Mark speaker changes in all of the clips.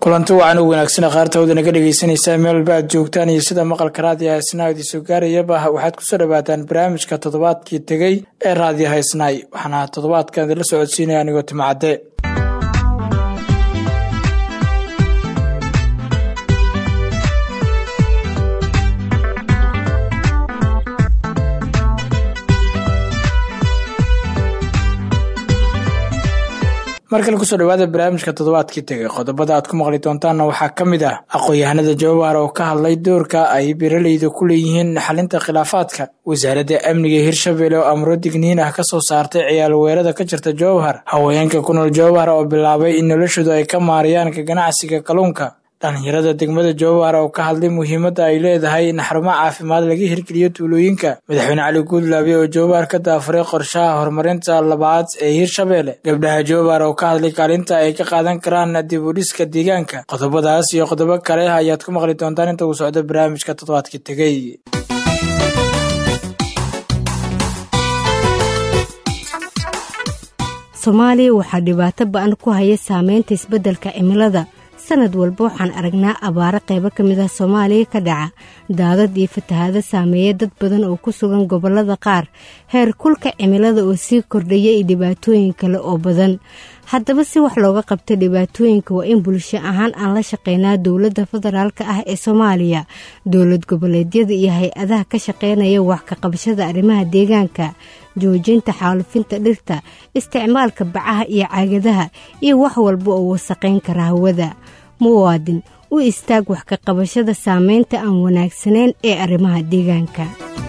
Speaker 1: kulanti wacan u wanaagsan qaartooda naga dhegeysanaysaa meel walba aad joogtaan iyo sida maqalka raadiyaha isnaa idin soo gaarayaba waxaad kusoo dhawaataan barnaamijka toddobaadkii tegey ee raadiyaha isnaay waxaana toddobaadkan idinla socodsiinaya anigoo timacadde markale kusoo dhawaada barnaamijka toddobaadkii tegay qodobada aad ku maqli doontaanna waxaa ka mid ah aqoon-yahanada jawabaar oo ka hadlay doorka ay beeraleyda ku leeyihiin xalinta khilaafaadka wasaaradda amniga hirshabelle oo amro digniin ah kasoo saartay ciyaal weerada ka jirta jowhar haweenka ku nool jowhar oo bilaabay in noloshoodu ay ka maariyaan ka ganacsiga kalluunka dhalinyarada degmada jowhar oo ka hadlay muhiimadda ay leedahay in xarumo caafimaad laga hirgeliyo tuulooyinka madaxweyne cali guudlaabe oo jowhar ka daafuray qorshaha horumarinta labaad ee hirshabelle gabdhaha jowhar oo ka hadlay kaalinta ay ka qaadan karaan dib u dhiska deegaanka qodobadaas iyo qodobo kale ayaad ku maqli doontaan inta uu socdo barnaamijka toddobaadkii tegey
Speaker 2: soomaaliya waxaa dhibaato ba-an ku haya saameynta isbeddelka cimilada sanad walba waxaan aragnaa abaaro qaybo ka mid ah soomaaliya ka dhaca daadad iyo fatahaado saameeya dad badan oo ku sugan gobollada qaar heer kulka cimilada oo sii kordhaya iyo dhibaatooyin kale oo badan haddaba si wax looga qabta dhibaatooyinka waa in bulsho ahaan aan la shaqeynaa dowladda federaalka ah ee soomaaliya dowlad goboleedyada iyo hay-adaha ka shaqeynaya wax ka qabashada arrimaha deegaanka joojinta xaalufinta dhirta isticmaalka bacaha iyo caagadaha iyo wax walba oo wasaqayn kara hawada muwaadin u istaag wax ka qabashada saameynta aan wanaagsanayn ee arrimaha deegaanka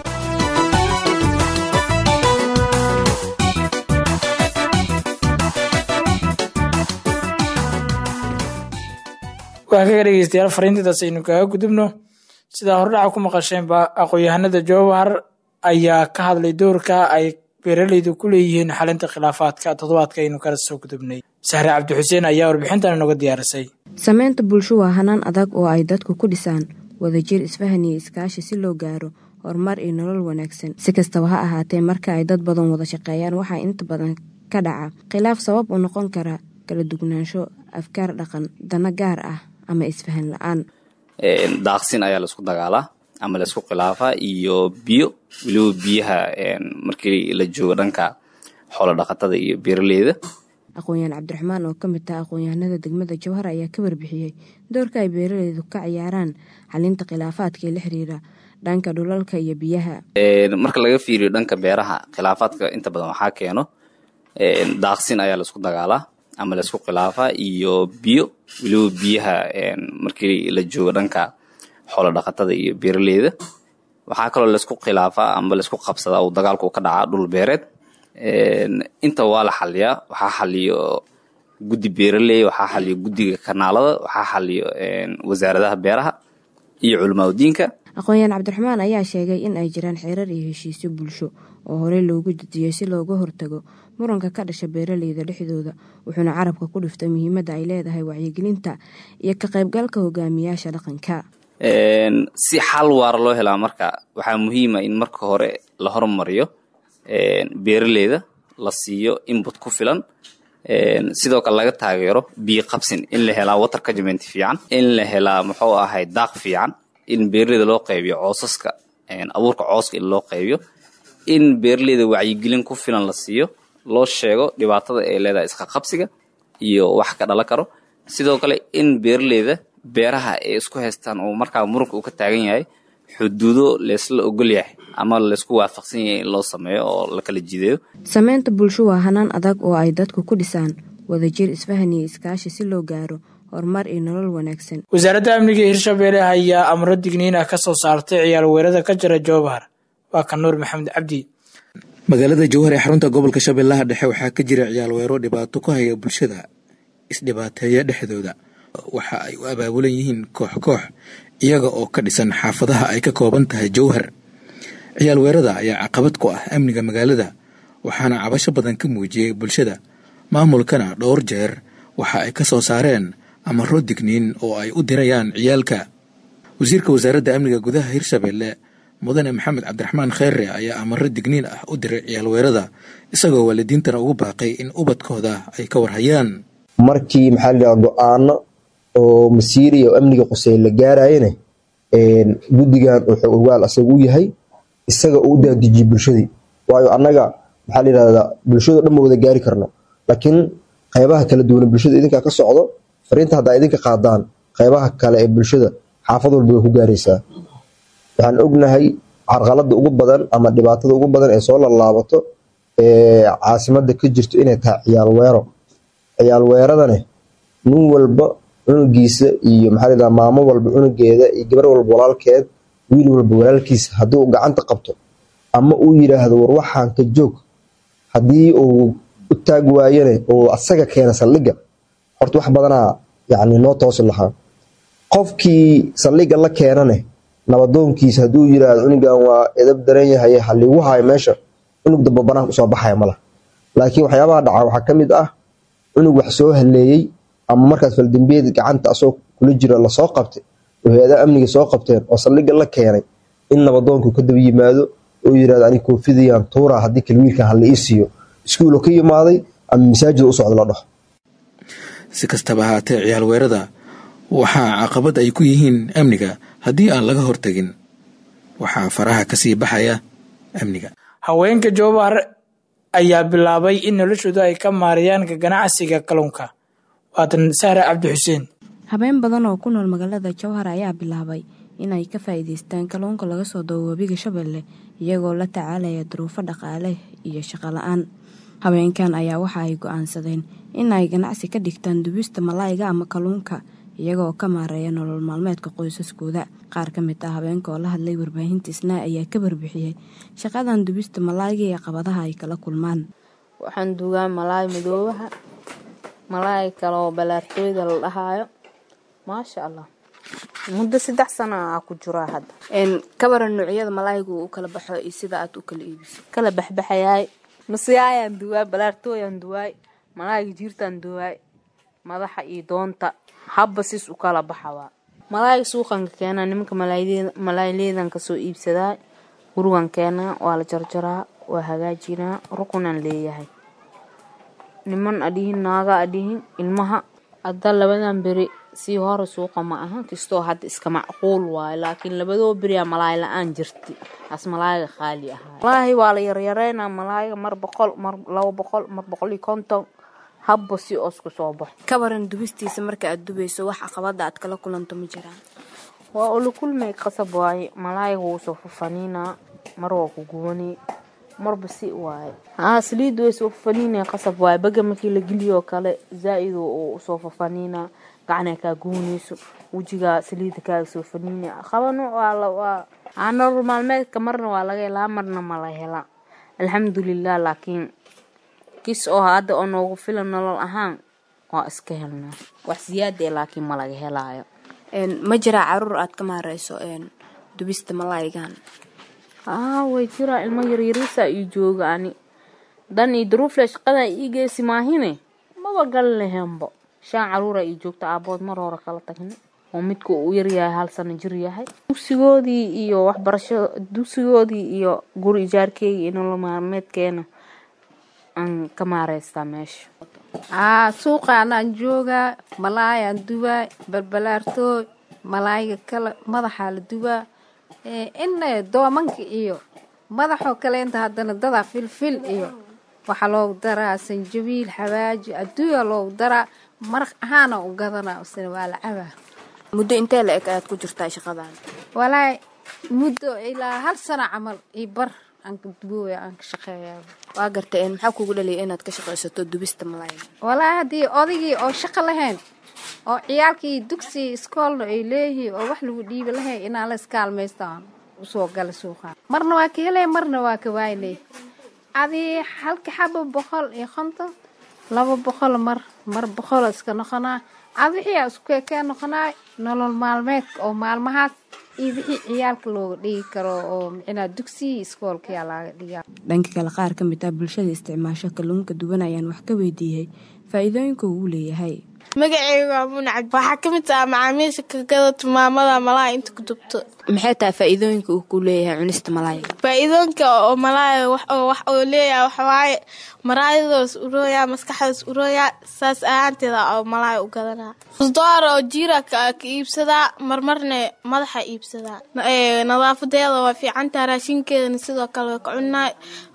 Speaker 1: waa kaga dhegeystayaal fariintidaas aynu kaga gudubno sidaa hordhaca ku maqasheenba aqoon-yahanada jowhar ayaa ka hadlay doorka ay beeraleydu ku leeyihiin xalinta khilaafaadka toddobaadka aynu kala soo gudubnay sahre cabdixuseen ayaa warbixintan inoga diyaarisay
Speaker 3: sameynta bulsho waa hanaan adag oo ay dadku ku dhisaan wadajir isfahan iyo iskaashi si loo gaaro horumar iyo nolol wanaagsan si kastaba ha ahaatee marka ay dad badan wada shaqeeyaan waxaa inta badan ka dhaca khilaaf sabab u noqon kara kala dugnaansho afkaar dhaqan dana gaar ah ama isfahan la-aan
Speaker 4: daaqsin ayaa laisku dagaalaa ama laisku khilaafaa iyo biyo weliba biyaha markii la joogo dhanka xoolo dhaqatada iyo beeraleyda
Speaker 3: aqoon-yahan cabdiraxmaan oo ka mid taha aqoon-yahanada degmada jowhar ayaa ka warbixiyey doorka ay beeraleydu ka ciyaaraan xalinta khilaafaadka ee la xiriira dhanka dhulalka iyo biyaha
Speaker 4: marka laga fiiriyo dhanka beeraha khilaafaadka inta badan waxaa keeno daaqsin ayaa laisku dagaalaa ama laisku khilaafaa iyo biyo weliba biyaha markii la joogo dhanka xoolo dhaqatada iyo beeraleyda waxaa kaloo laisku khilaafaa ama laisku qabsadaa uu dagaalku ka dhacaa dhul beereed inta waa la xaliyaa waxaa xaliyo guddi beeraley waxaa xaliyo guddiga kanaalada waxaa xaliyo wasaaradaha beeraha iyo culimaadudiinka
Speaker 3: aqoon-yahan cabdiraxmaan ayaa sheegay in ay jiraan xeerar iyo heshiisyo bulsho oo horey loogu dejiyey si looga hortago muranka ka dhasha beeraleyda dhexdooda wuxuuna carabka ku dhiftay muhiimadda ay leedahay wacyigelinta iyo ka qaybgalka hogaamiyaasha dhaqanka
Speaker 4: si xal waara loo helaa marka waxaa muhiima in marka hore la hormariyo beeraleyda la siiyo inbut ku filan sidoo kale laga taageero biyo qabsin in la helaa water cagement fiican in la helaa muxuu ahay daaq fiican in beeraleyda loo qaybiyo coosaska abuurka cooska in loo qaybiyo in beeraleyda wacyigelin ku filan la siiyo loo sheego dhibaatada ay leedahay iska qabsiga iyo wax ka dhalan karo sidoo kale in beeraleyda beeraha ay isku haystaan oo markaa muranka uu ka taagan yahay xuduudo laysla ogol yahay ama laysku waafaqsan yahay in loo sameeyo oo la kala jideeyo
Speaker 3: sameynta bulsho waa hanaan adag oo ay dadku ku dhisaan wadajir isfahan iyo iskaashi si loo gaaro horumar iyo nolol wanaagsan
Speaker 1: wasaaradda amniga hirshabelle ayaa amro digniin ah ka soo saartay ciyaal weerada ka jira jowhar waa ka nuur maxamed cabdi
Speaker 5: magaalada jowhar ee xarunta gobolka shabeellaha dhexe waxaa ka jira ciyaal weero dhibaato ku haya bulshada isdhibaateeya dhexdooda waxa ay u abaabulan yihiin koox koox iyaga oo ka dhisan xaafadaha ay ka kooban tahay jowhar ciyaal weerada ayaa caqabad ku ah amniga magaalada waxaana cabasho badan ka muujiyey bulshada maamulkana dhowr jeer waxa ay ka soo saareen amaro digniin oo ay u dirayaan ciyaalka wasiirka wasaaradda amniga gudaha hirshabelle mudane maxamed cabdiraxmaan kheere ayaa amaro digniin ah u diray ciyaal weerada isagoo waalidiintana ugu baaqay in ubadkooda ay ka warhayaan
Speaker 6: markii maxaa la go-aano oo masiiriya oo amniga quseyn la gaarayana guddigan wuxuu ogaal asaga u yahay isaga uu u daadijiyey bulshadii waayo annaga maxaa la yidhahdaa bulshado dhan ma wada gaari karno laakiin qeybaha kala duwan bulshada idinkaa ka socdo fariinta haddaa idinka qaadaan qeybaha kale ee bulshada xaafad walba way ku gaaraysaa waxaan ognahay carqalada ugu badan ama dhibaatada ugu badan ee soo lallaabato ee caasimada ka jirto inay tahay ciyaal weero ciyaal weeradane nin walba cunugiisa iyo maxaa la yidhahdaa maamo walba cunugeeda iyo gabar walba walaalkeed wiil walba walaalkiisa haddii uu gacanta qabto ama uu yidhaahdo war waxaan ka joog haddii uu u taag waayane oo asaga keena saldhigga horta wax badanaa yacni noo toosi lahaa qofkii saldhigga la keenane nabadoonkiisa hadduu yidhaahdo cunugan waa edab daran yahay haligu hayo meesha cunug damba banaanka usoo baxaya mala laakiin waxyaabaha dhaca waxaa ka mid ah cunug wax soo haleeyey ama markaas faldambiyeed gacanta asagoo kula jira lasoo qabtay oo hay-adaha amniga soo qabteen oo saldhigga la keenay in nabadoonku ka daba yimaado oo yirahdo ani koofidayaan tuuraa haddii kale wiilkan hala ii siiyo iskuulo ka yimaaday ama masaajida u socda la dhaho
Speaker 5: si kastaba ahaatee ciyaal weerada waxaa caqabad ay ku yihiin amniga haddii aan laga hortagin waxaa faraha kasii baxaya amniga
Speaker 1: haweenka jowbar ayaa bilaabay in noloshooda ay ka maarayaan ka ganacsiga kalluunka waatan sahre cabdi xuseen
Speaker 3: habeen badan oo ku nool magaalada jowhar ayaa bilaabay inay ka faa'iidaystaan kalluunka laga soo dabo webiga shabeelle iyagoo la tacaalaya duruufo dhaqaale iyo shaqo la-aan habeenkan ayaa waxa ay go-aansadeen in ay ganacsi ka dhigtaan dubista malaayga ama kalluunka iyagoo ka maareeya nolol maalmeedka qoysaskooda qaar ka mid ah habeenka oo la hadlay warbaahinta isnaa ayaa ka barbixiyey shaqadan dubista malaayga iyo qabadaha ay kala kulmaan
Speaker 7: waxaan duugaa malaay madoobaha malaay kaleoo balaartooyda la dhahaayo maasha allah muddo saddex sana aa ku jiraa hadda
Speaker 3: kabara noocyada malaayga u kala baxo iyo sida aad u kala iibiso
Speaker 7: kala baxbaxayaay masiyaayaan duwaay balaartooyaan duwaay malaayga jiirtaan duwaay madaxa iyo doonta habba sis u kala baxawaa malaayga suuqanka keenaa nimanka malaayleedan kasoo iibsadaa gurigan keenaa waa la jarjaraa waa hagaajinaa rukunaan leeyahay niman adhihin naaga adhihin ilmaha hadda labadan beri sii hore suuqa ma aha kastoo hadda iska macquul waayo laakiin labadoo beriyaa malaay la-aan jirti as malaayga qaali ahaa malaahi waa la yaryareynaa malaayga mar boqol mar laba boqol mar boqol iyo konton habba si oosku soo baxo
Speaker 3: kabaran dubistiisa marka aad dubayso wax caqabada aad kala kulanto ma jiraan
Speaker 7: waa ula kulmay qasab waaye malaayga wuu soo fafaniinaa mar waa ku gubanay marba si waaye haa saliid way soo fafaniinaya qasab waaye baga markii la geliyoo kale zaa-id uu usoo fafaniinaa gacnaa kaa gubanayso wejigaa saliida kaaga soo faniinaya qaba nooc waa aa nolol maalmeedka marna waa laga helaa marna ma la helaa alxamdulilah laakiin kis oo hadda oo noogu filan nolol ahaan waa iska helnaa wax siyaada e laakiin ma laga helaayo
Speaker 3: ma jiraa caruur aad ka maareyso dubista malaaygan
Speaker 7: aa way jiraa ilmo yaryariisa ii jooga ani dan iyo daruufle shaqadan ii geesi maahine maba gali lahenbo shaan caruura ii joogta aabood mar hore kala tagna oo midka uu yaryahay hal sano jir yahay dugsigoodii iyo waxbarasho dugsigoodii iyo guri ijaarkeega iyo nolol maalmeedkeena aan ka maareystaa meesha
Speaker 8: aa suuqaanaan joogaa malaayaan dubaa balbalaartooy malaayga kale madaxaa la dubaa ina doomanka iyo madaxoo kaleenta haddana dadaa filfil iyo waxaa loogu daraa sanjabiil xawaaji adduunya loogu daraa maraq ahaana u gadanaa isna waa la cabaa
Speaker 3: muddo intee la eg ayaad ku jirtaa shaqadan
Speaker 8: walaahi muddo ilaa hal sano camal iyo bar aan ka dubooya aan ka shaqeeyaa
Speaker 3: waa gartay maxaa kugu dhaliyay inaad ka shaqaysato dubista malaayga
Speaker 8: walaahi haddii odaygii oo shaqo lahayn oo ciyaalkii dugsi iskoolna ay leeyihiin oo wax lagu dhiibi lahayn inaan la iskaalmaystaan usoo gala suuqa marna waa ka helay marna waa ka waayley adii halka xaba boqol iyo konton laba boqol mar mar boqol iska noqonaa ad wixii isku kekee noqonaa nolol maalmeedka oo maalmahaas iyo wixii ciyaalka looga dhigi karo oo micnaa dugsiyi iskoolkayaa laga dhigaa
Speaker 3: dhanka kale qaar ka mid ah bulshada isticmaasho kalluunka duwan ayaan wax ka weydiiyey faa-iidooyinka uu leeyahay
Speaker 9: magaceyga waa munacad waxaa ka mid ah macaamiisha kagada tumaamada malaha inta ku dubto
Speaker 3: maxay tahay faa-iidooyinka uu ku leeyahay cunista malaayga
Speaker 9: faa-iidooyinka oo malaaya wax oo leeyahay waxawaaye maraayadaas urooya maskaxdaas urooya saas ahaanteeda oo malaaya u gadanaa usdoor oo jiira ka iibsadaa marmarne madaxa iibsadaa nadaafadeeda waa fiicantaha raashinkeedana sidoo kale way ka cunaa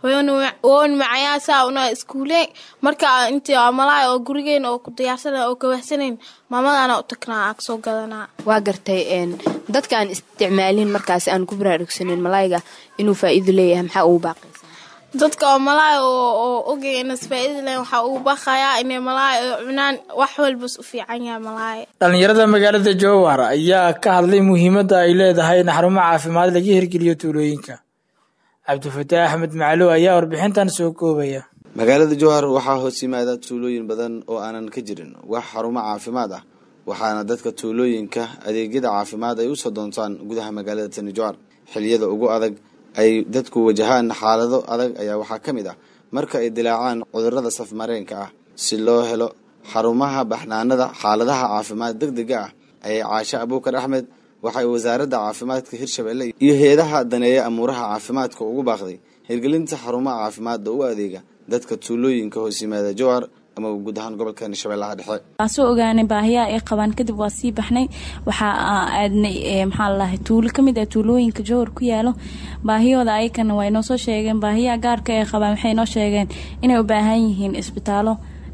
Speaker 9: woon macayaa saa una iskuuleen marka intii malaaya oo gurigeena oo ku diyaarsana oo kawahsanayn maamadana u tagnaa aa kasoo gadanaa
Speaker 3: waa gartay dadka aan isticmaalin markaas aan ku baraarugsaneyn malaayga inuu faa-iido leeyahay maxaa ugu baaqaysa
Speaker 9: dadka oo malaaya oo ogay inas faa-iida lehen waxaa ugu baaqayaa inay malaaya oo cunaan wax walbas u fiican yahay malaaya
Speaker 1: dhallinyarada magaalada jowhar ayaa ka hadlay muhiimadda ay leedahay in xarumo caafimaad laga hirgeliyo tuulooyinka cabdifataax axmed macalow ayaa warbixintan soo koobaya
Speaker 10: magaalada jowhar waxaa hoos yimaada tuulooyin badan oo aanan ka jirin wax xarumo caafimaad ah waxaana dadka tuulooyinka adeegyada caafimaad ay usoo doontaan gudaha magaalada tani jowhar xiliyada ugu adag ay dadku wajahaan xaalado adag ayaa waxaa ka mid ah marka ay dilaacaan cudurada safmareenka ah si loo helo xarumaha baxnaanada xaaladaha caafimaad deg dega ah ayay caashe abuukar axmed waxay wasaaradda caafimaadka hirshabelle iyo hay-adaha daneeya amuuraha caafimaadka ugu baaqday hirgelinta xarumaha caafimaadda u adeega dadka tuulooyinka hoos yimaada jowhar ama guud ahaan gobolka shabeellaha dhexe
Speaker 11: waan soo ogaanay baahiyaha ay qabaan kadib waa sii baxnay waxaa aadnay maxaa lalahay tuulo kamid ah tuulooyinka jowhar ku yaalo baahiyooda ayakana waa inoo soo sheegeen baahiyaha gaarka ay qabaan waxay inoo sheegeen inay u baahan yihiin isbitaalo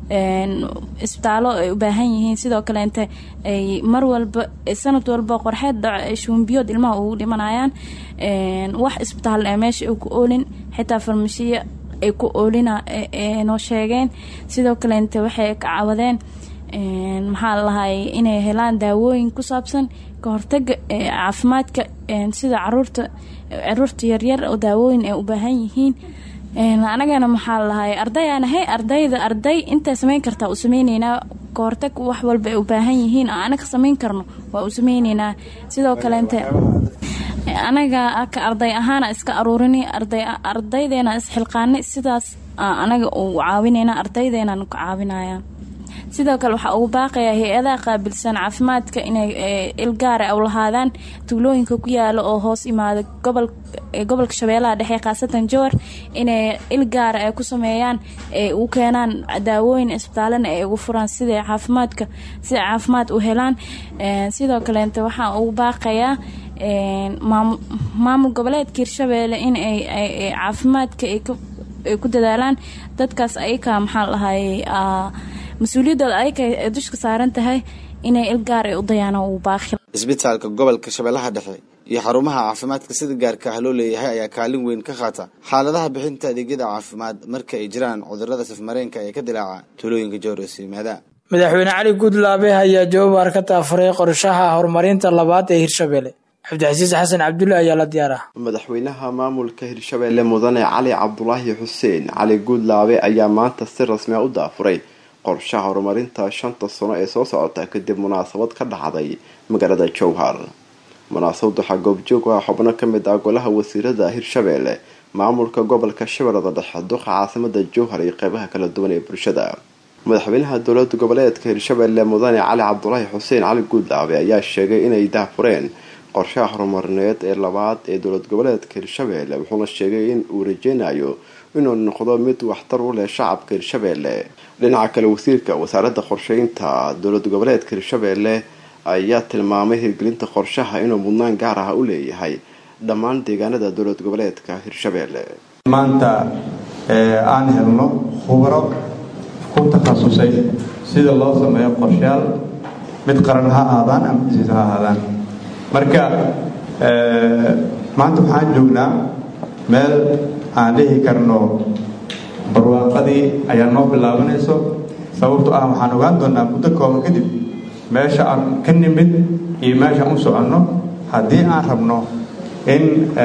Speaker 11: isbitaallo ay u baahan yihiin sidoo kaleente ay mar walba sanad walba qorxeed shuumbiyood ilmaha ugu dhimanayaan wax isbitaal ee meesha ay ku oolin xitaa farmashiya ay ku oolina noo sheegeen sidoo kaleente waxay ka cawadeen maxaa lalahay inay helaan daawooyin ku saabsan ka hortaga caafimaadka sida caruurta caruurta yaryar oo daawooyin ay u baahan yihiin anagana maxaa lalahay ardayaanahay ardayda arday intay sameyn kartaa u sameyneynaa kahortag wax walba ay u baahan yihiin oo anaga sameyn karno waa u sameyneynaa sidoo kaleente anaga ka arday ahaana iska aruurini ardaydeena isxilqaanay sidaas anaga u caawineyna ardaydeena ka caawinaya sidoo kale waxaa ugu baaqaya hay-adaha qaabilsan caafimaadka inay ilgaara u lahaadaan tuulooyinka ku yaala oo hoos imaada gobolka shabeellaha dhexe khaasatan jowar inay ilgaara ay ku sameeyaan ay u keenaan daawooyin isbitaalana ay ugu furaan siday caafimaadka siday caafimaad u helaan sidoo kaleente waxaa ugu baaqayaa maamul goboleedka hirshabeelle in ay caafimaadka ay ku dadaalaan dadkaas ayaka maxaa lahay mas-uuliyaddooda ayaka ay dushka saaran tahay inay ilgaar ay u dayaan uu baaqi
Speaker 10: isbitaalka gobolka shabeellaha dhexe iyo xarumaha caafimaadka sida gaarka ah loo leeyahay ayaa kaalin weyn ka qaata xaaladaha bixinta adeegyada caafimaad marka ay jiraan cudurada safmareenka ee ka dilaaca tuulooyinka jowros yimaada
Speaker 1: madaxweyne cali guudlaabe ayaa jowbar ka taafuray qorshaha horumarinta labaad ee hirshabelle cabdicasiis xasan cabdulle ayaa la diyaara
Speaker 12: madaxweynaha maamulka hirshabelle mudane cali cabdulaahi xuseen cali guudlaabe ayaa maanta si rasmi a u daafuray qorshaha horumarinta shanta sano ee soo socota kadib munaasabad ka dhacday magaalada jowhar munaasabad waxaa goobjoog ah xubno kamid ah golaha wasiirada hirshabelle maamulka gobolka shabeellada dhexe duqa caasimada jowhar iyo qeybaha kala duwan ee bulshada madaxweynaha dowlada goboleedka hirshabelle mudane cali cabdulaahi xuseen cali guudlaabe ayaa sheegay inay daafureen qorshaha horumarineed ee labaad ee dowlad goboleedka hirshabelle wuxuuna sheegay in uu rajeynayo inuu noqdo mid waxtar u leh shacabka hirshabelle dhinaca kale wasiirka wasaaradda qorsheynta dowlad goboleedka hirshabelle ayaa tilmaamay hirgelinta qorshaha inuu mudnaan gaar ah u leeyahay dhammaan deegaanada dowlad goboleedka hirshabelle
Speaker 13: maanta aan helno khubaro ku takhasusay sida loo sameeyo qorshayaal mid qaran ha ahaadaan ama disiis ha ahaadaan marka maanta waxaan joognaa meel aan dhihi karno barwaaqadii ayaa noo bilaabanayso sababto ah waxaan ogaan doonaa muddo kooban kadib meesha aan ka nimid iyo meeshaan u soconno haddii aan rabno in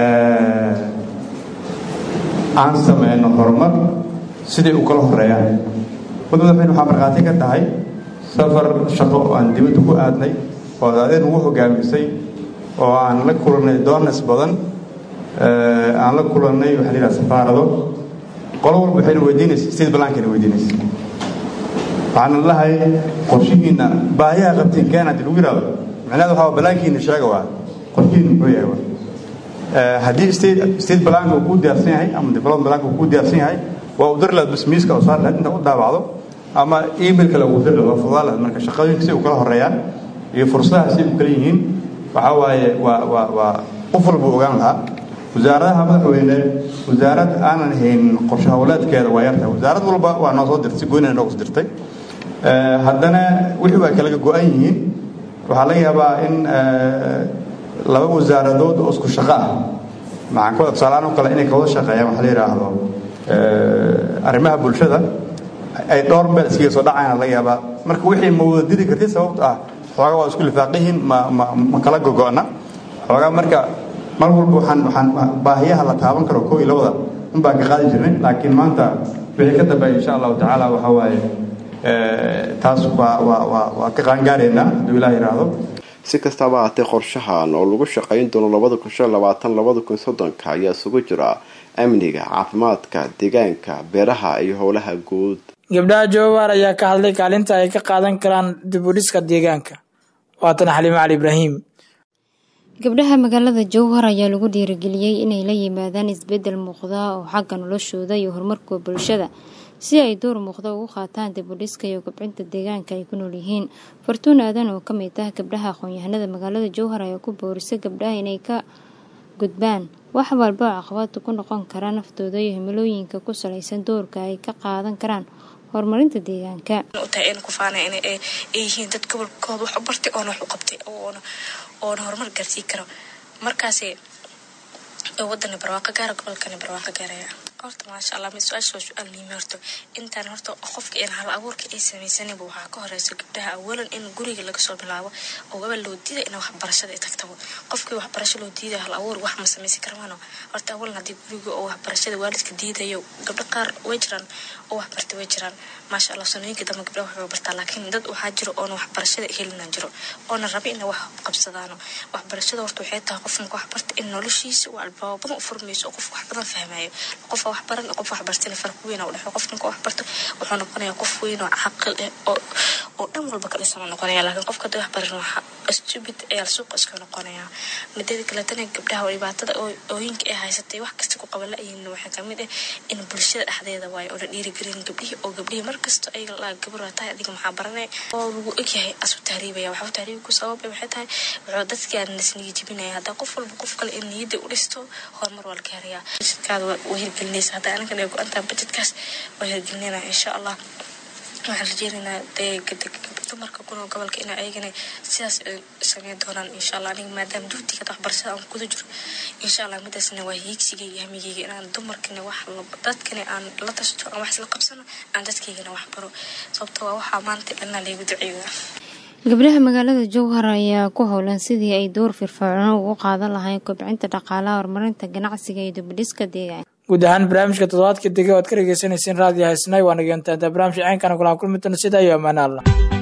Speaker 13: aan sameyno horumar siday u kala horeeyaan mud madaxweyne waxaa markhaati ka tahay safar shaqo oo aan dibadda ku aadnay oo adeen ugu hogaamisay oo aan la kulannay doonas badan aan la kulannay waxaa la yidhaha safaarado qolo walba waxayna weydiinaysa sida ballaankayna weydiinaysa waxaana lahay qorshihiina baahiyaha qabtiin keena hadii lagu yidhahdo micnaheedu waxaa balaankiina sheega waa qorshihiina muxuu yahay waa haddii state state balaanka uu kuu diyaarsan yahay ama development balaanka uu kuu diyaarsan yahay waa u dari lahayd basmiiska oo saar lahayd inta u daabacdo ama email kale ugu dari lahayd waa fudaa lahayd marka shaqooyinka si u kala horeeyaan iyo fursadaha si u kala yihiin waxaa waaye waa waa waa qof walba ogaan lahaa wasaaradaha madaxweyne wasaarad aanan haynin qorshe howleedkeeda waa yartahay wasaarad walba waa noo soo dirtay si goynina noogu dirtay haddana wixii waa kalaga go-an yihiin waxaa laga yaabaa in laba wasaaradood oo isku shaqo ah maxaan ka tusaaleaan oo kale inay kawada shaqeeyaan waxa la yidhaahdo arrimaha bulshada ay dhowr meel iskaga soo dhacayaan laga yaabaa marka wixii ma wada didi kartid sababto ah xoogaa waa isku lifaaqihiin ma ma ma kala gogo'na xoogaa marka mar walba waxaan waxaan baahiyaha la taaban karo koo iyo labada un baan ka qaadi jirnay laakiin maanta wixii ka dambeeya insha allahu tacaala waxa waaye taas waa waa waa waa ka qaangaaraynaa hadduu ilaah yidhaahdo
Speaker 12: si kastaba haatee qorshahan oo lagu shaqayn doono labada kun shan labaatan labada kun soddonka ayaa isugu jira amniga caafimaadka deegaanka beeraha iyo howlaha guud
Speaker 1: gabdhaha joobaar ayaa ka hadlay kaalinta ay ka qaadan karaan dib u dhiska deegaanka waatan xaliimo cali ibraahim
Speaker 14: gabdhaha magaalada jowhar ayaa lagu dhiirigeliyey inay la yimaadaan isbeddel muuqda oo xagga noloshooda iyo horumarka bulshada si ay door muuqda ugu qaataan dib u dhiska iyo kobcinta deegaanka ay ku nool yihiin fartuun aadan oo ka mid ah gabdhaha aqoon-yahanada magaalada jowhar ayaa ku boorisay gabdhaha inay ka gudbaan wax walba oo caqabada ku noqon kara naftooda iyo himilooyinka ku salaysan doorka ay ka qaadan karaan horumarinta deegaanka
Speaker 15: yihiin dad gobolkooda wax u bartay oona wax u qabtay oona horumar gaarsii karo markaas wadana barwaaqo gaara gobolkana barwaaqo gaaraya horta maasha allah mid su-aasha waa su-aal muhiim horta intaan horta qofka in hal abuurka ay samaysanayba waxaa ka horeysa gabdhaha awalan in guriga laga soo bilaabo oo gabal loo diida in waxbarashada ay tagtaba qofkii waxbarasho loo diidaya hal abuur wax ma samaysan karmaano horta awalan haddii guriga oo waxbarashada waalidka diidayo gabdho qaar way jiraan oo waxbartay way jiraan maasha allah sanooyinka dambe gabdhaha waxbay bartaa laakiin dad waxaa jiro oona waxbarashada helina jiro oona raba ina wax qabsadaano waxbarashada horta waxay tahay qof marka waxbarta in noloshiisa uu albaabo badan u furmayso oo qof wax badan fahmayo qof wax baran qof wax bartana farq weyn u dhexeeyo qof marka wax barto wuxuu noqonayaa qof weyn oo caqil eh oo oo dhan walba ka dhisan noqonaya laakiin qofka hadii wax baran waxa stupid ayaa suuqa iska noqonaya mideeda kaletana gabdhaha dhibaatada ooyinka ay haysatay wax kasta ku qaban la-yihiin waxaa kamid ah in bulshada dhexdeeda waayo oo la dhiirigelin gabdhihii oo gabdhihii markasta ay la gabar waa tahay adiga maxaa baranay oo lagu egyahay asu tahriibaya waxa u tahriibi ku sababay waxay tahay wuxuu dadkii aan nasniga jibinaya haddaa qof walba qof kale in niyadda u dhisto horumar waa la gaarayaa budgetkaada waa hirgelinaysa haddaa anagan ay go-antaha budgetkaas waa hirgelinayna insha allah waxaan rajeynaynaa dee dumarka kunoo gobolka ina ayagana sidaas sameyn doonaan insha allah aniga maadaama dugtiga waxbarashada aan kuda jiro insha allah midaasna waa hiigsiga iyo hamigeyga inaan dumarkana wax dadkana aan la tashto aan wax isla qabsano aan dadkaygana wax baro sababto waa waxaa maanta dhanaa laygu duceeya
Speaker 14: gabdhaha magaalada jowhar ayaa ku howlan sidii ay door firfircoon ugu qaadan lahayn kobcinta dhaqaalaha horumarinta ganacsiga iyo dibudhiska deegaanka
Speaker 1: guud ahaan barnaamijka toddobaadka dega o ad ka dhegeysaneyseen raadiyo haysnay waa nageentaada barnaamij ceynkana kulaan kulmi doona sidaa iyo ammaane allah